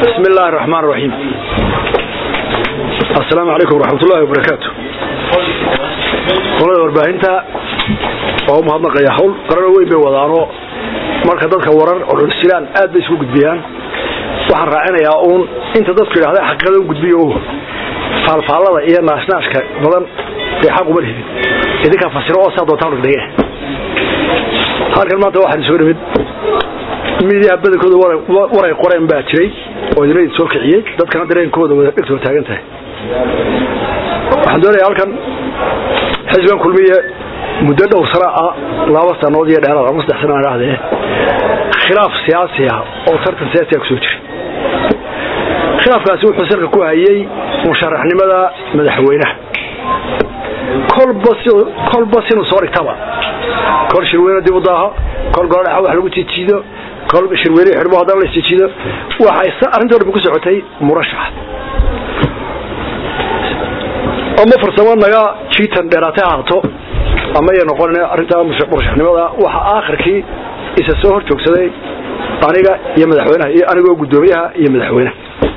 بسم الله الرحمن الرحيم السلام عليكم ورحمة الله وبركاته qolada warbaahinta oo u mahadnaqaya hawl qarano weyn bay wadaano marka dadka warar oo dhulsilaan aad bay isku gudbiyaan waxaan raacinayaa uun inta dadku yidhahda xaqiiqada u gudbiyo o faalfaallada iyo naashnaashka badan dee xaq uma lihidin idinkaa fasiro oo saa doontaan dhigdhige halkan maanta waxaan isugu nimid miidiyaha badankooda waray qoreen baa jiray oo idinadi soo kiciyey dadkana dareenkooda wada dhegtoo taagan tahay waxaan doonayaa halkan xisbigan kulmiye muddo dhowr sana ah laba sanood iyo dheeraad ama saddex sana idhaahdee khilaaf siyaasi ah oo tartan siyaasiga kusoo jiray khilaafkaasi wuxuu salka ku hayay musharaxnimada madaxweynaha kolba kolba sinuu soo dhigtaba kol shirweyne dib u daaho kol goladhexa wax lagu jijiido kol shirweyne xidhmo haddana la isjijiido waxay arrintii dhan ku socotay murashax ama farsamo naga jiitan dheeraatay haato ama ay noqon arrintaa murashaxnimada waxa aakhirkii isa soo hor joogsaday aniga iyo madaxweynaha iyo anigoo guddoomiyaha iyo madaxweynaha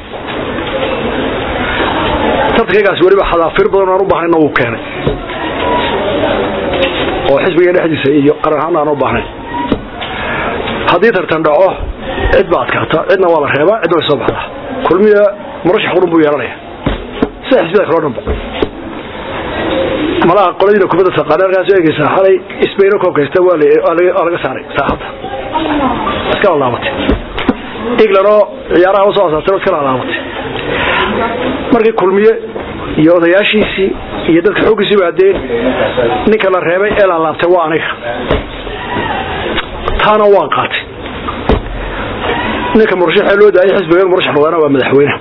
tartankaygaas weliba xadaafir badan aan u baahnayna wuu keenay oo xisbiga dhexdiisa iyo qaran ahaan aan u baahnayn haddii tartan dhaco cid ba adkaata cidna waa la reebaa cidna way soo baxdaa kulmiya murashax qurun buu yeelanaya sida xisbiyada kaloo dhanba malaha qoladiina kubadda taqaana halkaas eegaysaa xalay isbayno koobkaysta waa laga saaray saaxadda iska laalaabatay england oo ciyaaraha usoo asaartay iska laalaabatay markii kulmiye iyo odayaashiisii iyo dadka xooggiisii waadeen ninka la reebay ee laalaabtay waa aniga taana waan qaatay ninka murashaxee loo daayay xisbigan murashax noqdana waa madaxweyne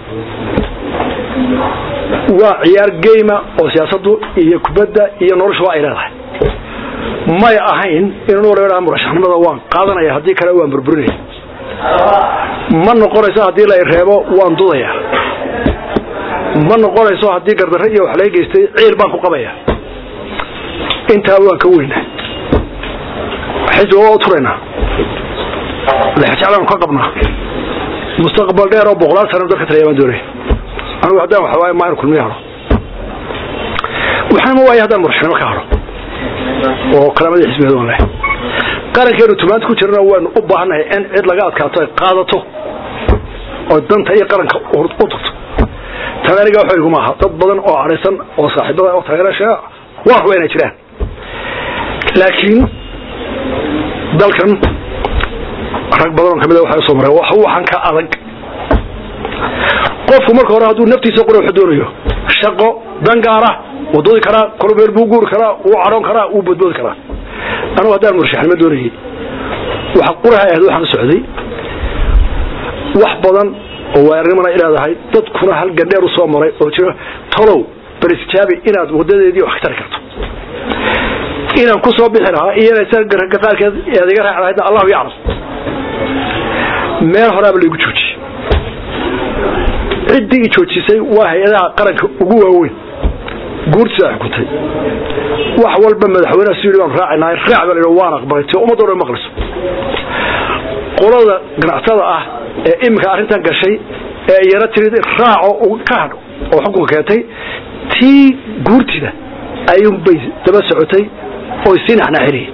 waa ciyaar geyma oo siyaasaddu iyo kubadda iyo noloshuba ay leedahay may ahayn inuu la murashaxnimada waan qaadanaya haddii kale waan burburinaya ma noqonayso haddii la reebo waan dudaya ma noqonayso haddii gardarre iyo wax laga geystay ciil baan ku qabaya intaa waan ka weyna xisbiga waa u turaynaa lexjeclaan ka qabnaa mustaqbal dheer oo boqolaal sana dadka talaya baan doonaya anigu haddaan waxa waaye maa inu kulmiya haro waxaana ma waaya haddaan murashaxnimo ka haro oo kalaamadii xisbigeed waan leh qarankeenu tumaanta ku jirana waanu u baahannahay in cid laga adkaato ay qaadato oo danta iyo qaranka u tugto tan aniga waxa iguma aha dad badan oo cadhaysan oo saaxiibada oo taageerasha waa waxba inay jiraan laakiin dalkan rag badan oo kamid a waxay usoo mareen waxan ka adag qofku marka hore hadduu naftiisa qura wuxuu doonayo shaqo dan gaara wuu dudi karaa kolbeer buu guuri karaa wuu cadhoon karaa wuu boodboodi karaa anugu haddaan murashaxnimo doonayay waxa quraha ahayd waxaan socday wax badan oo waarinimana leedahay dadkuna hal gandheer u soo maray oo jiro tolow barisjaabi inaad wadadeedii wax ka tari karto inaan ku soo bixi lahaa iyo ragga qaarkeed ead iga raaci lahaydna allahu yaclam meel horaaba laygu joojiyey ciddii i joojisay waa hay-adaha qaranka ugu waaweyn guurtiisa xukuntay wax walba madaxweyneha si yidhi baan raacinahay raac baa la waan aqbalay ti ummadda dhan maqlayso qolada ganacsatada ah ee iminka arrintan gashay ee iyana tirid raaco ka hadho oo xukunka keentay tii guurtida ayuunbay daba socotay oy sii naxnaaxinayeen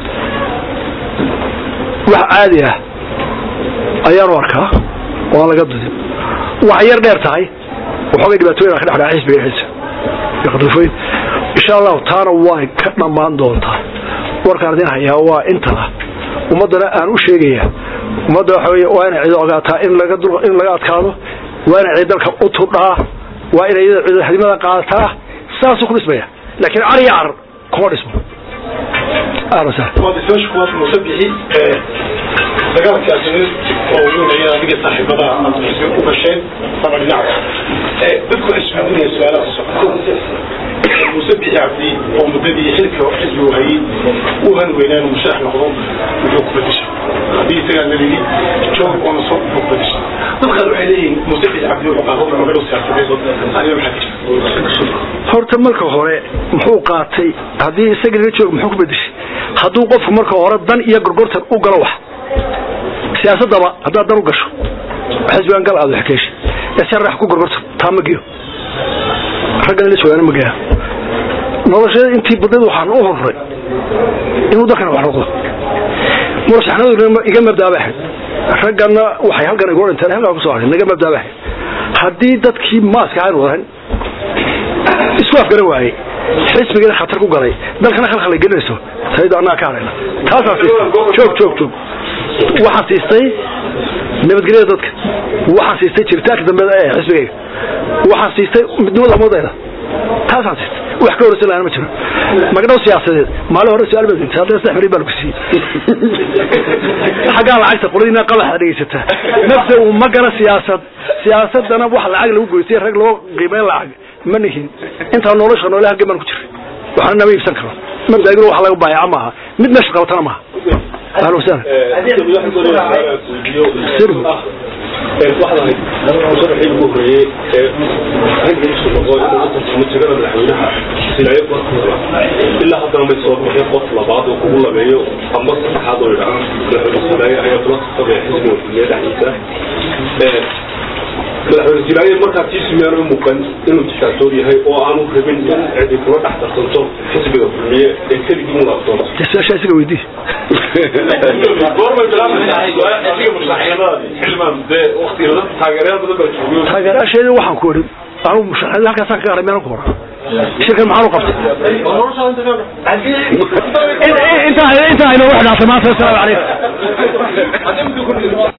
wax caadi ah ayaanu arkaa oo aan laga dudin wax yar dheer tahay waxoogay dhibaatooyin ka dhexdhaca xisbiga xisa iyo qadalfooyin insha allahu taana way ka dhammaan doontaa warkaan idin hayaa waa intaa ummaddana aan u sheegaya ummadda waxa wey waa inay cid ogaataa in laga in laga adkaado waa inay cid dalka u tudhaa waa inay ciidamada qaadataa saasuu ku dhismaya laakiin car iyo carar kuma dhismo ahlan sahlan musabixi dagaalka asiniid oo weynaya adiga saaxiibada u gasheen sama dhinaca dadku isweydiinaya su-aalaha socda musabixi cabdi oo muddadii xilka xisbigu hayay u han weynaan musharax noqdo muxuu ku bedeshay haddii isagaa nalidi joog oona soo muxuu ku bedeshay dadkaas waxay leeyihiin musabixi cabdi wuxuu qaado magalu siyaasadeed aniga maxaa jira horta marka hore muxuu qaatay haddii isaga laga joog muxuu ku bedeshay hadduu qofku marka hore dan iyo gorgortan u galo wax siyaasadaba haddaad dan u gasho xisbigan gal aad wax ka heshay ee si rax ku gorgorto taa ma geeyo raggan ila joogaana ma geeya nolosheeda intii badneed waxaan u horuray inuu dalkana wax noqdo murashaxnaduna iga mabdaa bay ahayd raggana waxay halkan igu dhinteen halkaa kusoo haray naga mabdaa bay ahayd haddii dadkii maaska aynu wadayn isku afgaran waayey xisbigeena khatar ku galay dalkana khalkhal ay gelinayso saydo annaga ka hadhayna taasaan siistay joog joog joog waxaan siistay nabadgelyada dadka waxaan siistay jiritaanka dambe ee xisbigayga waxaan siistay midnimada ummadayda taasaan siistay wax ka horeysan laana ma jiro magdhow siyaasadeed maalin hore su-aal baad haddana saddex beri baa lagu siiyey xaggaa lacagta qoladiina qabaxa dhegeysataa nafta uu ma gala siyaasad siyaasadana wax lacag lagu goystay rag loo qiimeyn lacag ma nihin intaa nolosha noole halgan baan ku jiray waxna nama iibsan karo mabdaagina wax laga baayaca maaha mid meesha qabatana maaha ahlan wasahlan waxdahay ugu horeeyey ragga isu noqo inuu u tartamo jagada madaxweynaha silaayo barkooda ilaa haddana may soo bixin qof labaad oo kugu labeeyo ama saddexaad oo idhaa madaxweyne silaayo ayaa kula tartamaya xisbiga kulmiye dhexdiisa madaxweyne silaayo markaa tiisu miyaanu u muuqan inuu diktaatoor yahay oo aanu rabin in cidi kula dhex tartanto xisbiga kulmiye ee keligii u laabtooda su-aasha isaga weydii goormay bilaabaysaa xisbiga musharaxnimadaadi xilmaan dee waktiga taageerayaal badan baa joogiyo taageerayaasheedii waxaan ku odhin anigu musharaxnimada halkaasaan ka garay meelan ku hora shirkan maxaan u qabtay intaa intaa inoogu xidhaatay maanta asalaamu calaykum